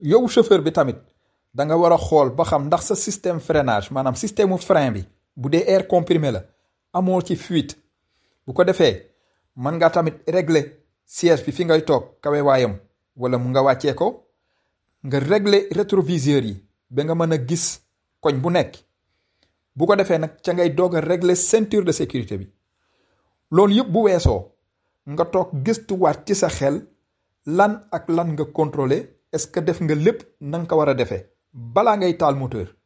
yow chauffeur bi tamit da nga war a xool ba xam ndax sa système freinage maanaam système mu frein bi bu dee air comprimé la amoo ci fuite bu ko defee mën nga tamit régler siège bi fi ngay toog kawe waayam wala mu nga wàccee ko nga régler rétroviseur yi ba nga mën a gis koñ bu nekk bu ko defee nag ca ngay doog a régler ceinture de sécurité bi loolu yëpp bu weesoo nga toog gëstuwaat ci sa xel lan ak lan nga contrôler est-ce que def nga lépp na nga ko war a defee balaa ngay taal moteur